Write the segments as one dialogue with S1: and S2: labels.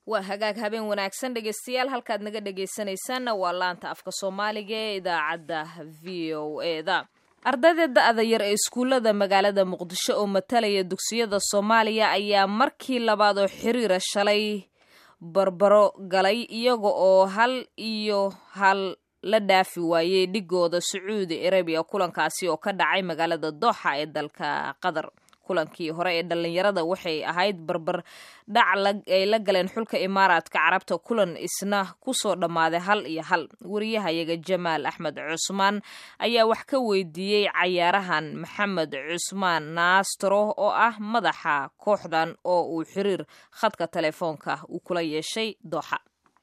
S1: waa hagaag habeen wanaagsan dhegeystayaal halkaad naga dhegeysanaysaanna waa laanta afka soomaaliga ee idaacadda v o eda ardayda da-da yar ee iskuullada magaalada muqdisho oo matalaya dugsiyada soomaaliya ayaa markii labaad oo xiriira shalay barbaro galay iyaga oo hal iyo hal la dhaafi waayey dhigooda sacuudi arabiya kulankaasi oo ka dhacay magaalada dooxa ee dalka qatar kulankii hore ee dhallinyarada waxay ahayd barbar dhac ay la galeen xulka imaaraadka carabta kulan isna kusoo dhammaaday hal iyo hal wariyahayaga jamaal axmed cusmaan ayaa wax ka weydiiyey cayaarahan maxamed cusmaan naastro oo ah madaxa kooxdan oo uu xiriir khadka telefoonka uu kula yeeshay dooxa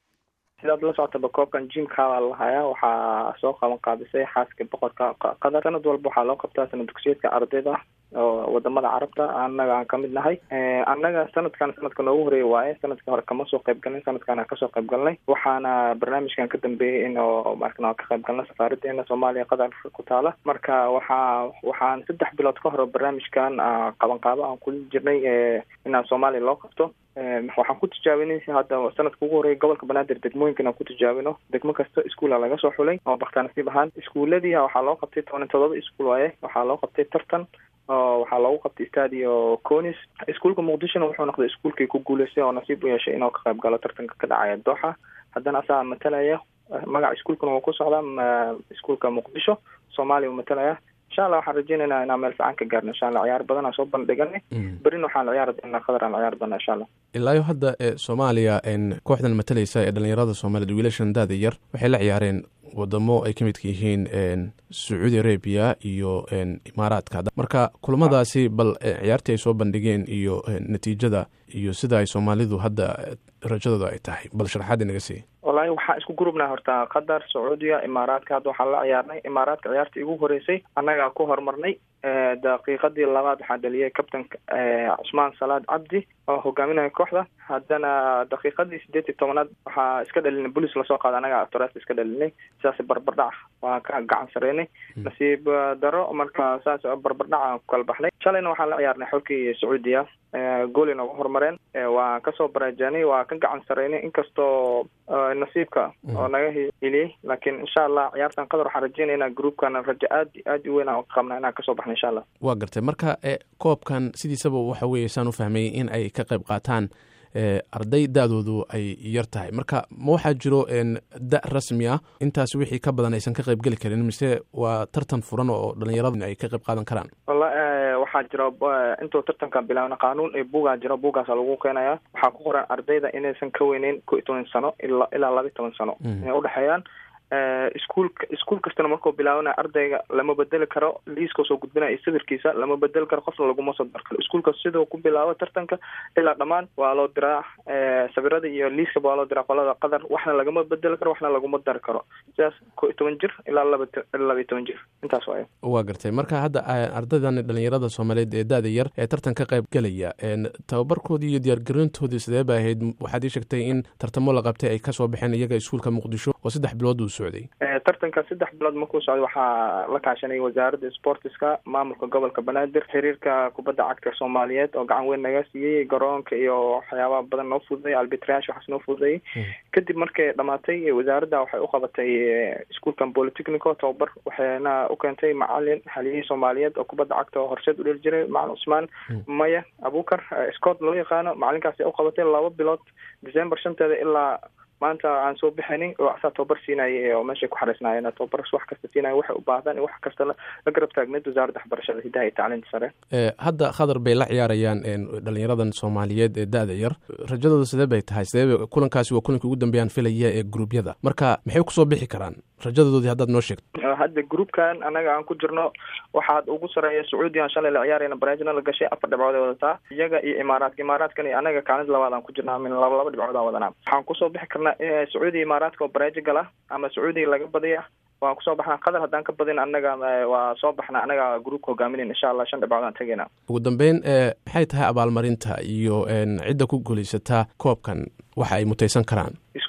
S2: sidaad la socotaba koobkan jimkaabaa lahayaa waxaa soo qaban qaabisay xaaska boqorka qatar sanad walba waxaa loo qabtaa sanad dugsiyeedka ardayda oo wadamada carabta annaga aan kamid nahay annaga sanadkan sanadka noogu horeeya waaye sanadka hore kama soo qayb galnay sanadkan aan kasoo qayb galnay waxaana barnaamijkan ka dambeeyey in markan ka qayb galnay safaaradeena soomaaliya qatar ku taala marka waxaa waxaan saddex bilood ka hore barnaamijkan qabanqaabo aan kula jirnay inaan soomaaliya loo qabto waxaan ku tijaabinay hadda sanadka ugu horeeya gobolka banaadir degmooyinkan aan ku tijaabino degmo kasta iskuula laga soo xulay oo baktaanasiib ahaan iskuuladii waxaa loo qabtay toban todoba iskuul waaye waxaa loo qabtay tartan oo waxaa loogu qabtay stadio conis iskuulka muqdishona wuxuu noqday iskuulkii ku guuleystay oo nasiib u yeeshay inuu ka qayb galo tartanka ka dhacaya dooxa haddana asagaa matalaya magaca iskuulkana wuu ku socdaa iskuulka muqdisho soomaaliya uu matalaya insha allah waxaan rajeynaynaa inaan meel fiican ka gaarno insha allah ciyaar badan aan soo bandhiganay berina waxaan ciyaari doonaa qadar aan ciyaari doonaa insha allah
S3: ilaayo hadda soomaaliya kooxdan matalaysa ee dhalinyarada soomaaliyed wiilashan daada yar waxay la ciyaareen wadamo ay ka midka yihiin sacuudi arabia iyo imaaraadka marka kulamadaasi bal ciyaartii ay soo bandhigeen iyo natiijada iyo sida ay soomaalidu hadda rajadooda ay tahay bal sharaxaad inaga siiy
S2: wallaahi waxaan isku gurubnaha horta qatar sacuudiya imaaraadka hadda waxaan la ciyaarnay imaaraadka ciyaartii igu horeysay annagaa ku horumarnay daqiiqadii labaad waxaa dhaliyay kabtanka cusmaan salaad cabdi oo hogaaminaya kooxda haddana daqiiqadii sideed iyo tobanaad waxaa iska dhalinay bolis lasoo qaada anaga toras iska dhalinay sidaas barbardhac waan ka gacan sareynay nasiib daro marka saas barbardhac aan ku kala baxnay shalayna waxaan la ciyaarnay xolkii sacuudiya gooli nooga horumareen waan kasoo baraajaanay waa ka gacan sareynay inkastoo nasiibka oo naga heliyey laakiin insha allah ciyaartan qadar waxaan rajeynayna groupkana rajo aad aad u weyn aan qabna inaan kasoo baxna insha allah
S3: waa gartay marka koobkan sidiisaba waxa weeye saan u fahmay in ay ka qayb qaataan arday da-doodu ay yar tahay marka ma waxaa jiro da rasmi ah intaas wixii ka badan aysan ka qayb geli karin mise waa tartan furan oo dhalinyarada ay ka qayb qaadan karaan
S2: walla waxaa jira intuu tartanka bilaabna qaanuun ee bugaa jiro bugaasa lagu keenaya waxaa ku qoran ardayda inaysan ka weyneyn ko iyo toban sano ila ilaa laba iyo toban sano inay udhexeeyaan iskuulka iskuul kastana markuu bilaabana ardayga lama bedeli karo liiska soo gudbinaya iyo sawirkiisa lama bedeli karo qofna laguma soo dar karo iskuulka siduu ku bilaabo tartanka ilaa dhammaan waa loo diraa sawirada iyo liiskaba waa loo diraa qolada qadar waxna lagama bedeli karo waxna laguma dari karo sidaas ko iyo toban jir ilaa laba laba iyo toban jir intaas waayo
S3: waa gartay marka hadda ardaydan dhalinyarada soomaaliyeed ee da-da yar ee tartan ka qayb gelaya tababarkoodii iyo diyaargarintoodii sidee ba ahayd waxaad ii sheegtay in tartamo la qabtay ay kasoo baxeen iyaga iskuulka muqdisho oo saddex bilood uu socday
S2: tartanka saddex bilood markuu socday waxaa la kaashanay wasaaradda sportiska maamulka gobolka banaadir xiriirka kubadda cagta soomaaliyeed oo gacan weyn naga siiyey garoonka iyo waxyaabaha badan noo fududay albitrayash waxaas noo fududayay kadib markay dhamaatay wasaaradda waxay u qabatay iskuulkan polytechnico tababar waxayna u keentay macalin haliyihii soomaaliyeed oo kubadda cagta oo horseed u dheli jiray macalin cusmaan maya abukar scott loo yaqaano macalinkaasi u qabatay laba bilood december shanteeda ilaa maanta aan soo bixinin oo asaa tababar siinayay oo meeshay ku xariisnaayeen tababar wax kasta siinaya waxay u baahdaan wax kasta la garab taagneed wasaaradda waxbarashada hidaha iyo tacliinta sare
S3: hadda khadar bay la ciyaarayaan dhalinyaradan soomaaliyeed ee da-da yar rajadooda sidee bay tahay sidee kulankaasi waa kulanka ugu dambeeyaan filaya ee gruubyada marka maxay kusoo bixi karaan rajadoodii haddaad noo sheegto
S2: hadda groupkan anaga aan ku jirno waxaad ugu sareeya sacuudiyan shalay la ciyaarayna baraajina la gashay afar dhibcood ay wadataa iyaga iyo imaaraadka imaaraadkan iyo anaga kaalid labaad aan ku jirnaa min laba laba dhibcood aan wadanaa waxaan kusoo bixi karnaa sacuudiya imaaraadka oo baraaji gala ama sacuudiya laga badiya waan kusoo baxnaa qadar haddaan ka badin anaga waa soo baxna anaga groupka hogaaminayn insha allah shan dhibcood aan tegayna
S3: ugu dambeyn maxay tahay abaalmarinta iyo cidda ku guulaysataa koobkan waxa ay mutaysan karaan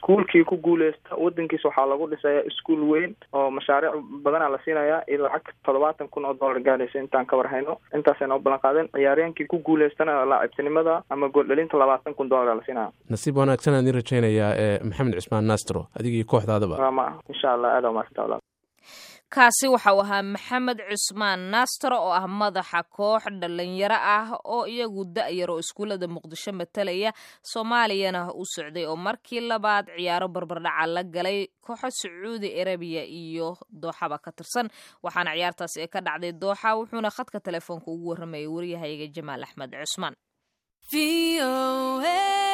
S2: iskuolkii ku guuleysta wadankiisa waxaa lagu dhisaya iskuol weyn oo mashaariic badanaa la siinaya iyo lacag toddobaatan kun oo dollar gaaraysa intaan ka warhayno intaasay noo ballan qaadeen ciyaaryahankii ku guuleystana laacibtinimada ama gooldhalinta labaatan kun dollar la siinaya
S3: nasiib wanaagsan aan idin rajaynayaa ee maxamed cismaan nastro adigii kooxdaadaba
S2: ma insha allah aada umaasanta
S1: kaasi waxau ahaa maxamed cusmaan nastro oo ah madaxa koox dhalinyaro ah oo iyagu da-yar oo iskuullada muqdisho matalaya soomaaliyana u socday oo markii labaad ciyaaro barbardhaca la galay kooxo sacuudi arabiya iyo dooxaba ka tirsan waxaana ciyaartaasi ee ka dhacday dooxa wuxuuna khadka telefoonka ugu warramayay waryahayaga jamaal axmed cusmaan